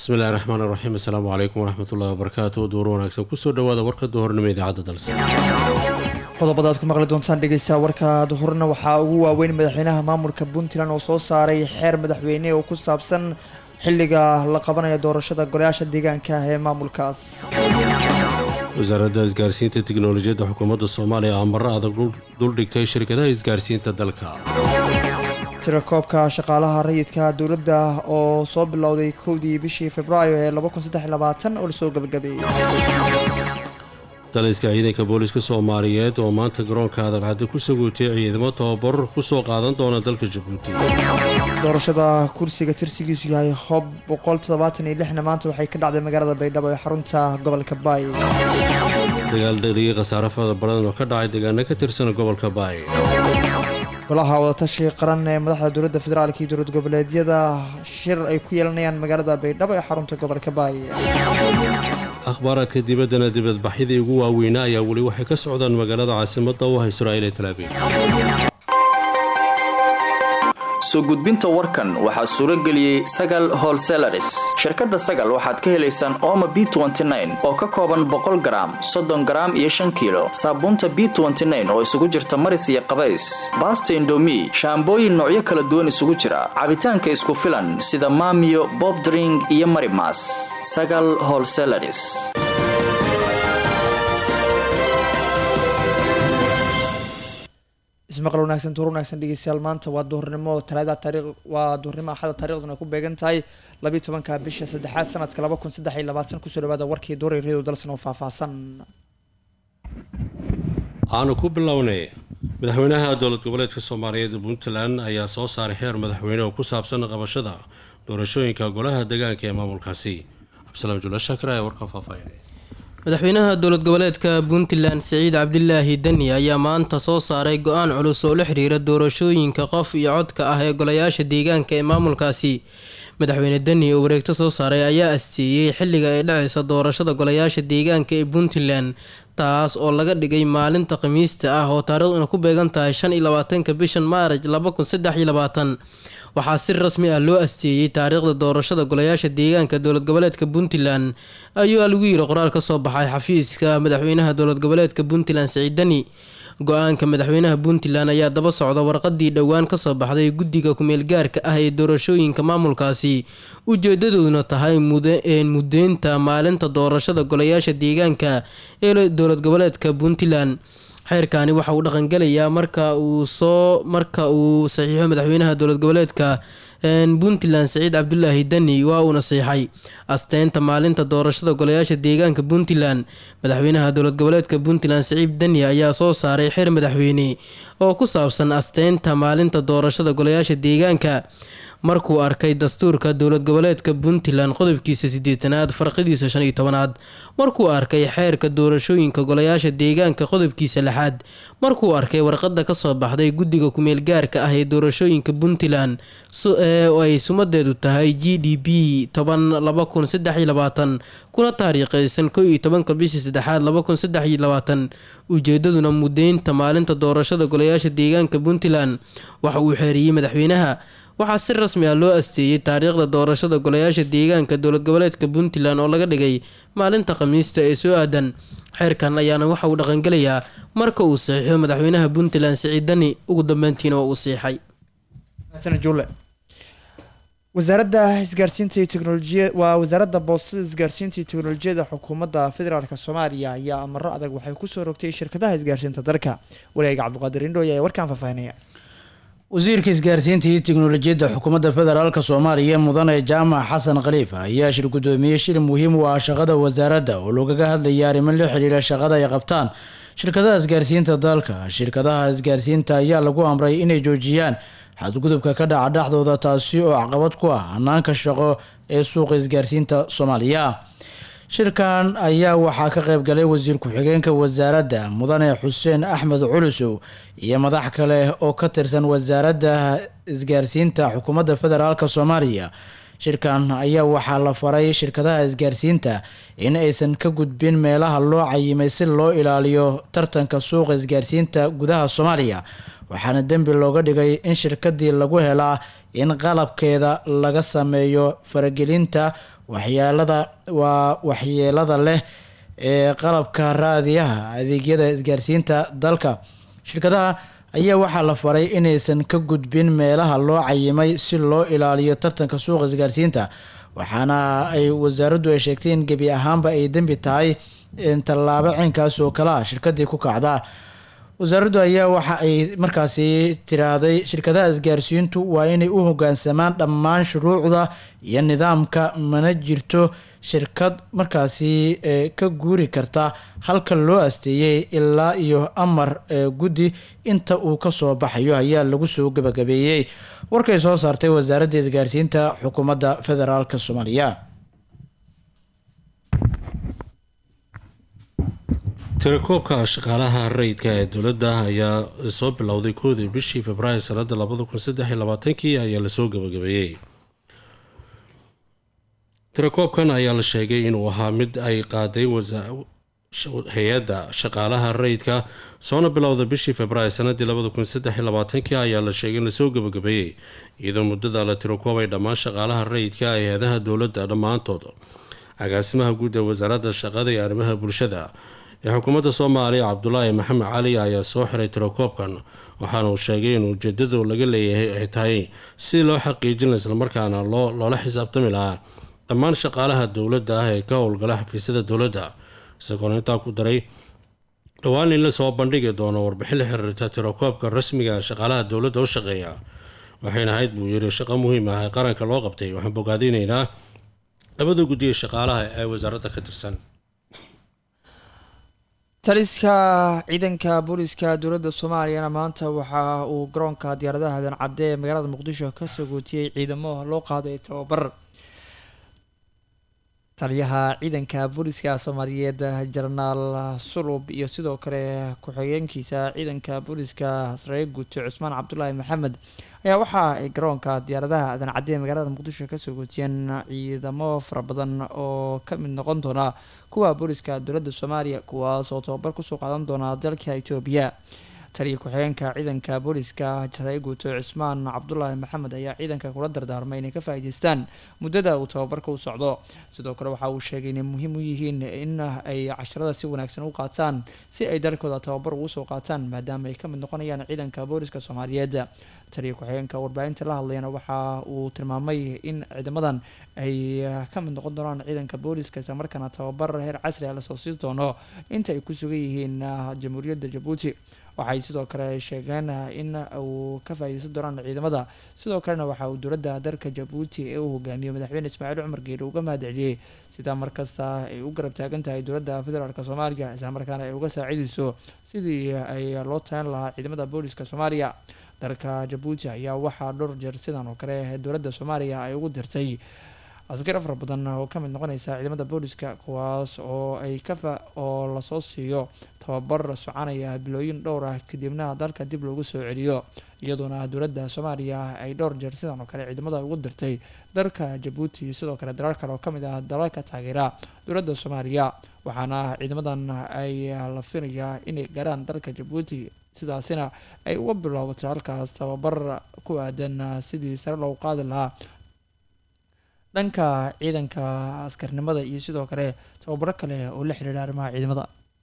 bismillahi raxmaan raxiim assalaamu calaykum waraxmatullahi wabarakaatu duur wanaagsan kusoo dhawaada warka duhornimo idaacadda dalse qodobada aad ku maqli doontaan dhegeysta warka duhurna waxaa ugu waaweyn madaxweynaha maamulka puntland oo soo saaray xeer madaxweyne oo ku saabsan xilliga la qabanayo doorashada golayaasha deegaanka ah ee maamulkaas wasaaradda isgaarsiinta tiknolojiyadda xukuumadda soomaaliya amaro adag duldhigtay shirkadaha isgaarsiinta dalka tirakoobka shaqaalaha rayidka dowladda oo soo bilowday kowdii bishii februaayo ee oo lasoo gabagabeeyey daliska ciidanka booliska soomaaliyeed oo maanta garoonka adalcaddi ku saguutay ciidamo tababar ku soo qaadan doona dalka jabuuti doorashada kursiga tirsigiisu yahay hob na maanta waxay ka dhacday magaalada baydhabo ee xarunta gobolka baay dagaal dhaliyay khasaare fara badan oo ka dhacay deegaano ka tirsan gobolka baay golaha wadatashi qaran ee madaxda dowladda federaalk iyo dowlad goboleedyada shir ay ku yeelanayaan magaalada baydhabo ee xarunta gobolka baay akhbaaraadka dibaddana dibadbaxyadii ugu waaweynaa ayaa weli waxay ka socdaan magaalada caasimadda u ah israa'iil ee talaabiib soo gudbinta warkan waxaa suuro geliyey sagal holselaris shirkadda sagal waxaad ka helaysaan ooma b oo ka kooban boqol garaam soddon garaam iyo shan kiilo saabuunta b oo isugu jirta maris iyo qabays baasta indomi shaambooyin noocyo kala duwan isugu jira cabitaanka isku filan sida maamiyo bobdring iyo marimas sagal holselaris ismaqal wanaagsan tuur wanaagsan dhegeystayaal maanta waa duhurnimo talaada taariikh waa duhurnimo axada taariikhduna ku beegan tahay labiiy tobanka bisha saddexaad sanadka laba kun saddex iyo labaatan kusoo dhawaada warkii duuray reedo dalsan oo faahfaahsan aanu ku bilownay madaxweynaha dowlad goboleedka soomaaliyeed puntland ayaa soo saaray xeer madaxweyne oo ku saabsan qabashada doorashooyinka golaha deegaanka ee maamulkaasi cabdisalaam jula shaakir ayaa warkan faahfaahinay madaxweynaha dowlad goboleedka puntland siciid cabdilaahi deni ayaa maanta soo saaray go-aan culus oo la xiriira doorashooyinka qof iyo codka ah ee golayaasha deegaanka ee maamulkaasi madaxweyne deni oo wareegto soo saaray ayaa asteeyey xilliga ay dhacaysa doorashada golayaasha deegaanka ee puntland taas oo laga dhigay maalinta khamiista ah oo taariikhduna ku beegan tahay shan iyo labaatanka bishan maaraj laba kun saddex iyo labaatan waxaa si rasmi ah loo asteeyey taariikhda doorashada golayaasha deegaanka dowlad goboleedka puntland ayaa lagu yiri qoraal ka soo baxay xafiiska madaxweynaha dowlad goboleedka puntland siciid deni go-aanka madaxweynaha puntland ayaa daba socda warqadii dhowaan kasoo baxday guddiga kumeel gaarka ah ee doorashooyinka maamulkaasi ujeedadooduna tahay mudeynta maalinta doorashada golayaasha deegaanka ee dowlad goboleedka puntland xeerkani waxa uu dhaqangelayaa marka uu soo marka uu saxiixo madaxweynaha dowlad goboleedka puntland siciid cabdulaahi deni waa uuna siixay asteynta maalinta doorashada golayaasha deegaanka puntland madaxweynaha dowlad goboleedka puntland siciid deni ayaa soo saaray xeer madaxweyne oo ku saabsan asteynta maalinta doorashada golayaasha deegaanka markuu arkay dastuurka dowlad goboleedka puntland qodobkiisa sideetanaad farqidiisa shan iyo tobanaad markuu arkay xeerka doorashooyinka golayaasha deegaanka qodobkiisa lixaad markuu arkay warqada kasoo baxday guddiga kumeel gaarka ah ee doorashooyinka puntland oo ay sumadeedu tahay g d b toban laba kun saddex iyo labaatan kuna taariikheysan kow iyo tobanka bishii saddexaad laba kun saddex iyo labaatan ujeedaduna mudeynta maalinta doorashada golayaasha deegaanka puntland waxa uu xeeriyey madaxweynaha waxaa si rasmi ah loo asteeyey taariikhda doorashada golayaasha deegaanka dowlad goboleedka puntland oo laga dhigay maalinta khamiista ee soo aadan xeerkan ayaana waxa uu dhaqangelayaa marka uu saxiixo madaxweynaha puntland siciid dani ugu dambeyntiina waa uu siixay wasaaradda isgaarsiinta iyo teknolojiya waa wasaaradda boostada isgaarsiinta iyo teknolojiyada xukuumadda federaalk soomaaliya ayaa amaro adag waxay kusoo rogtay shirkadaha isgaarsiinta dalka wareega cabdiqaadir indhooy ayaa warkaan faahfaahinaya wasiirka isgaarsiinta iyo tiknolojiyadda xukuumadda federaalk soomaaliya mudane jaamac xasan khaliif ayaa shir guddoomiyey shir muhiim u ah shaqada wasaaradda oo loogaga hadlayay arrimo la xiriira shaqada ay qabtaan shirkadaha isgaarsiinta dalka shirkadaha isgaarsiinta ayaa lagu amray inay joojiyaan xadgudubka ka dhaca dhexdooda taasi oo caqabad ku ah hanaanka shaqo ee suuqa isgaarsiinta soomaaliya shirkan ayaa waxaa ka qayb galay wasiir ku-xigeenka wasaaradda mudane xuseen axmed culusow iyo madax kale oo ka tirsan wasaaradda isgaarsiinta xukuumadda federaalk soomaaliya shirkan ayaa waxaa la faray shirkadaha isgaarsiinta in aysan ka gudbin meelaha loo cayimay si loo ilaaliyo tartanka suuqa isgaarsiinta gudaha soomaaliya waxaana dembi looga dhigay in shirkadii lagu helaa in qalabkeeda laga sameeyo faragelinta waxyeelada waa waxyeelada leh ee qalabka raadiyaha adeegyada isgaarsiinta dalka shirkadaha ayaa waxaa la faray inaysan ka gudbin meelaha loo cayimay si loo ilaaliyo tartanka suuqa isgaarsiinta waxaana ay wasaaraddu ay sheegtay in gebi ahaanba ay dembi tahay tallaabo ciinkaas oo kale ah shirkadii ku kacda wasaaraddu ayaa waxa ay markaasi tiraahday shirkadaha isgaarsiintu waa inay u hogaansamaan dhammaan shuruucda iyo nidaamka mana jirto shirkad markaasi ka guuri karta halka loo asteeyey ilaa iyo amar guddi inta uu kasoo baxayo ayaa lagu soo gabagabeeyey warkay soo saartay wasaaradda isgaarsiinta xukuumadda federaalk soomaaliya tirakoobka shaqaalaha rayidka ee dowladda ayaa soo bilowday koodii bishii februaayo sanada labada kun saddex iyo labaatankii ayaa lasoo gabagabeeyey tirakoobkan ayaa la sheegay inuu ahaa mid ay qaaday hay-adda shaqaalaha rayidka soona bilowda bishii februaayo sanadii labada kun saddex iyo labaatankii ayaa la sheegay in lasoo gabagabeeyey iyadoo muddada la tirakoobay dhammaan shaqaalaha rayidka hay-adaha dowladda dhammaantood agaasimaha guud ee wasaaradda shaqada iyo arrimaha bulshada ee xukuumadda soomaaliya cabdulaahi maxamed cali ayaa soo xiray tirakoobkan waxaana uu sheegay in ujeedadu laga leeyahay ay tahay si loo xaqiijin islamarkaana loola xisaabtami lahaa dhammaan shaqaalaha dowladda ah ee ka howlgala xafiisyada dowladda isagoona intaa ku daray dhowaan in la soo bandhigi doono warbixin la xiriirta tirakoobka rasmiga shaqaalaha dowladda u shaqeeya waxayna ahayd buu yiri shaqo muhiim ah ee qaranka loo qabtay waxaan bogaadinaynaa labada guddiya shaqaalaha ee wasaaradda ka tirsan taliska ciidanka booliska dowladda soomaaliyana maanta waxa uu garoonka diyaaradaha hadan cadde ee magaalada muqdisho kasoo gootiyey ciidamo loo qaaday tababar taliyaha ciidanka booliska soomaaliyeed jenaraal sulub iyo sidoo kale ku-xigeenkiisa ciidanka booliska saree guuto cusmaan cabdulaahi maxamed ayaa waxa ay garoonka diyaaradaha adan cadde ee magaalada muqdisho kasoo gootiyeen ciidamo fara badan oo ka mid noqon doona kuwa booliska dowladda soomaaliya kuwaas oo tababar kusoo qaadan doona dalka etoobiya taliya ku-xigeenka ciidanka booliska saree guuto cusmaan cabdulaahi maxamed ayaa ciidanka kula dardaarmay inay ka faa'iideystaan muddada uu tababarka u socdo sidoo kale waxa uu sheegay inay muhiim u yihiin in ay casharada si wanaagsan u qaataan si ay dalkooda tababar ugu soo qaataan maadaama ay ka mid noqonayaan ciidanka booliska soomaaliyeed taliya ku-xigeenka warbaahinta la hadlayana waxa uu tilmaamay in ciidamadan ay ka mid noqon doonaan ciidanka booliska isla markaana tababar heer casri ah lasoo siin doono inta ay ku sugan yihiin jamhuuriyadda jabuuti waxay sidoo kale sheegeen in uu ka faa'iideysan doonaan ciidamada sidoo kalena waxa uu dowladda dalka jabuuti ee uu hogaamiyo madaxweyne ismaaciil cumar geele uga mahad celiyey sidaa markasta ay u garab taagan tahay dowladda federaalk soomaaliya isla markaana ay uga saacideyso sidii ay loo tagan lahaa ciidamada booliska soomaaliya dalka jabuuti ayaa waxaa dhowr jeer sidan oo kale dowladda soomaaliya ay ugu dirtay askar afar badan oo ka mid noqonaysa ciidamada booliska kuwaas oo ay kafa oo lasoo siiyo tababar soconaya bilooyin dhowr ah kadibna dalka dib loogu soo celiyo iyadoona dowladda soomaaliya ay dhowr jeer sidan oo kale ciidamada ugu dirtay dalka jabuuti sidoo kale dalaal kale oo kamid ah dalalka taageera dowladda soomaaliya waxaana ciidamadan ay la filayaa inay gaaraan dalka jabuuti sidaasina ay uga bilowbatay halkaas tababar ku aadan sidii sare loogu qaadi lahaa dhanka ciidanka askarnimada iyo sidoo kale tababaro kale oo la xiriira arrimaha ciidamada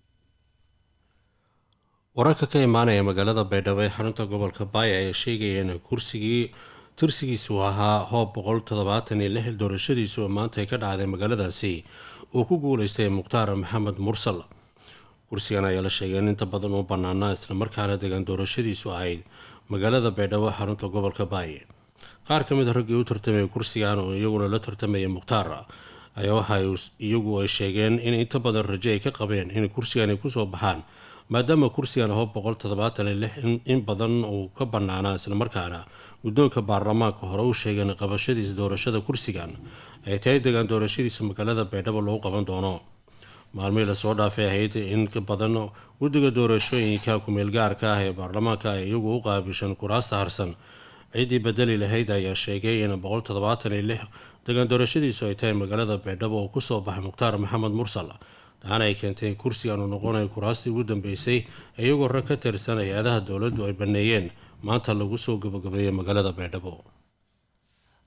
wararka ka imaanaya magaalada baydhabo ee xarunta gobolka baaya ayaa sheegaya in kursigii tursigiisu ahaa hoob boqol toddobaatan iyo lix doorashadiisu oo maanta ay ka dhacday magaaladaasi uu ku guuleystay mukhtaar maxamed mursal kursigan ayaa la sheegay in inta badan uu bannaanaa islamarkaana degan doorashadiisu ahayd magaalada baydhabo xarunta gobolka baaye qaar ka mid a raggii u tartamaya kursigan oo iyaguna la tartamaya mukhtaar ayaa waxa iyagu ay sheegeen in inta badan rajo ay ka qabeen in kursigan ay kusoo baxaan maadaama kursigan hoob boqol toddobaatan iyo lix in badan uu ka bannaanaa islamarkaana guddoonka baarlamaanka hore u sheegeen qabashadiisa doorashada kursigan ay tahay degaan doorashadiisa magaalada baydhabo lagu qaban doono maalmihii lasoo dhaafay ahayd in ka badan guddiga doorashooyinka ku-meelgaarka ah ee baarlamaanka ay iyagu u qaabishan kuraasta harsan ciddii bedeli lahayd ayaa sheegay in boqol toddobaatan iyo lix degaan doorashadiisu ay tahay magaalada baydhabo oo kusoo baxay mukhtaar maxamed mursal taana ay keentay kursigan uu noqonayo kuraastii ugu dambeysay iyagoo rag ka tirsan hay-adaha dowladdu ay baneeyeen maanta lagu soo gabagabeeyay magaalada baydhabo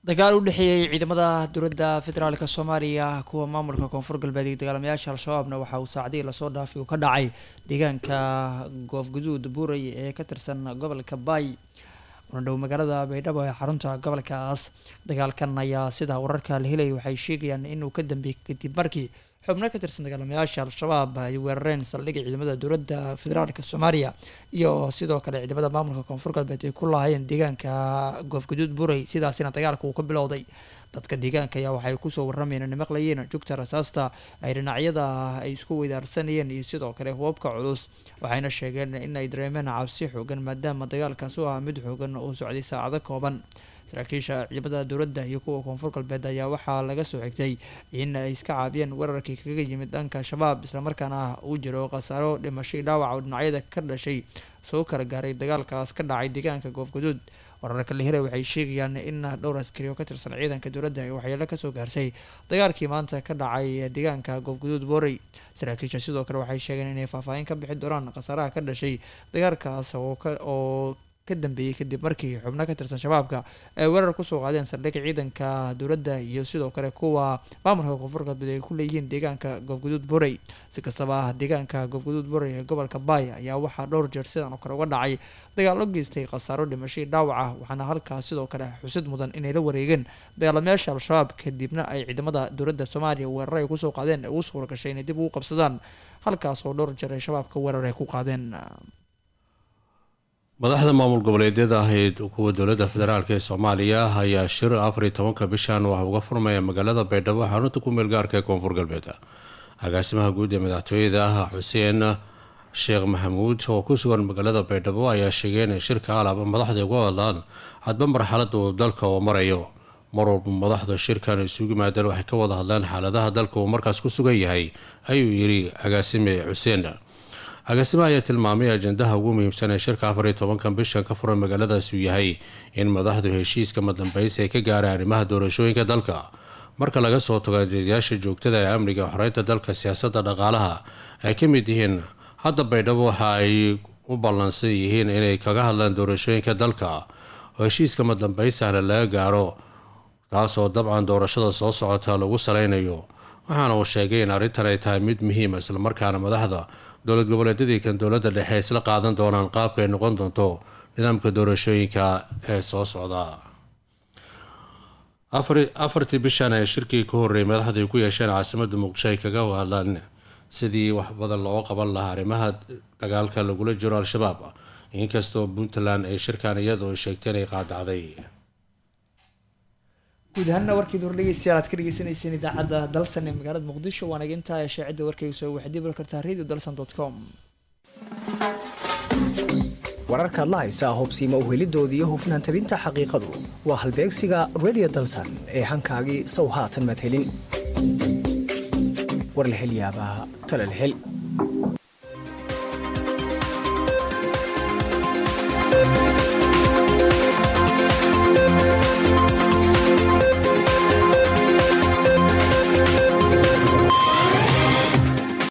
dagaal u dhexeeyey ciidamada dowladda federaalk soomaaliya kuwa maamulka koonfur galbeed iyo dagaalamayaasha al-shabaabna waxa uu saacadihii lasoo dhaafay uu ka dhacay deegaanka goofguduud buuray ee ka tirsan gobolka baay una dhow magaalada baydhabo ee xarunta gobolkaas dagaalkan ayaa sida wararka la helaya waxay sheegayaan inuu ka dambeeyey kadib markii xubno ka tirsan dagaalamayaasha al-shabaab ay weerareen saldhigga ciidamada dowladda federaalk soomaaliya iyo sidoo kale ciidamada maamulka koonfur galbeed ay ku lahaayeen deegaanka goofguduud buray sidaasina dagaalka uu ka bilowday dadka deegaanka ayaa waxay kusoo waramayeen inay maqlayeen jugta rasaasta ay dhinacyada ay isku weydaarsanayeen iyo sidoo kale hubabka culus waxayna sheegeen in ay dareemeen cabsi xoogan maadaama dagaalkaas u ahaa mid xoogan oo socday saacado kooban saraakiisha ciidamada dowladda iyo kuwa koonfur galbeed ayaa waxaa laga soo xigtay in ay iska caabiyeen weerarkii kaga yimid dhanka shabaab islamarkaana uu jiro khasaaro dhimashay dhaawac oo dhinacyada ka dhashay soo kala gaaray dagaalkaas ka dhacay deegaanka goofguduud wararka la helay waxay sheegayaan in dhowr askari oo ka tirsan ciidanka dowladda ay waxyeelo kasoo gaarsay dagaalkii maanta ka dhacay deegaanka goofguduud boorey saraakiisha sidoo kale waxay sheegeen inay faahfaahin ka bixi doonaan khasaaraha ka dhashay dagaalkaas oo ka dambeeyey kadib markii xubno ka tirsan shabaabka ay weerar kusoo qaadeen saldhig ciidanka dowladda iyo sidoo kale kuwa maamulka koonfur galbeed ay ku leeyihiin deegaanka goobguduud borey si kastaba deegaanka goobguduud borey ee gobolka baay ayaa waxaa dhowr jeer sidan oo kale uga dhacay dagaalo geystay khasaaro dhimashay dhaawaca waxaana halkaas sidoo kale xusid mudan inay la wareegeen dagaalamayaasha al-shabaab kadibna ay ciidamada dowladda soomaaliya weerar ay kusoo qaadeen ugu suura gashay inay dib ugu qabsadaan halkaas oo dhowr jeer ay shabaabka weerar ay ku qaadeen madaxda maamul goboleedyada ahayd kuwa dowladda federaalk ee soomaaliya ayaa shir afar iyo tobanka bishan waxa uga furmaya magaalada baydhabo xarunta ku meel gaarka ee koonfur galbeed agaasimaha guud ee madaxtooyada xuseen sheekh maxamuud oo ku sugan magaalada baydhabo ayaa sheegay inay shirka alaaba madaxda uga hadlaan hadba marxalada uu dalka uu marayo mar walba madaxda shirkan isugu yimaadeen waxay ka wada hadlaan xaaladaha dalka uu markaas ku sugan yahay ayuu yidhi agaasime xuseen agaasimaha ayaa tilmaamay ajendaha ugu muhiimsan ee shirka afar iyo tobankan bishan ka furan magaaladaas uu yahay in madaxdu heshiiska madambaysi ay ka gaaraan arrimaha doorashooyinka dalka marka laga soo tago adeedayaasha joogtada ee amniga xoreynta dalka siyaasadda dhaqaalaha ay ka mid yihiin hadda baydhabo waxa ay u ballansan yihiin inay kaga hadlaan doorashooyinka dalka oo heshiiska madambaysahna laga gaaro taasoo dabcan doorashada soo socota lagu saleynayo waxaana uu sheegay in arrintan ay tahay mid muhiima islamarkaana madaxda dowlad goboleedyadii kan dowladda dhexe isla qaadan doonaan qaabka ay noqon doonto nidaamka doorashooyinka ee soo socda afartii bishan ee shirkii ka horreeyay madaxdu ay ku yeesheen caasimadda muqdisho ay kaga hadlaan sidii wax badan loo qaban lahaa arrimaha dagaalka lagula jiro al-shabaab inkastoo puntland ay shirkan iyadu ay sheegtay inay qaadacday guud ahaanna warkeedu hor dhegeystayaal aad ka dhegeysaneyseen idaacadda dalsan ee magaalada muqdisho waana intaa ee shaacidda warkayga soo waxaad dib uli kartaa radio dalsan dot com wararkaad la haysaa hobsiima uhelidooda iyo hufnaan tabinta xaqiiqadu waa halbeegsiga radio dalsan ee hankaagii sow haatan madhelin war la hel yaabaa tala la hel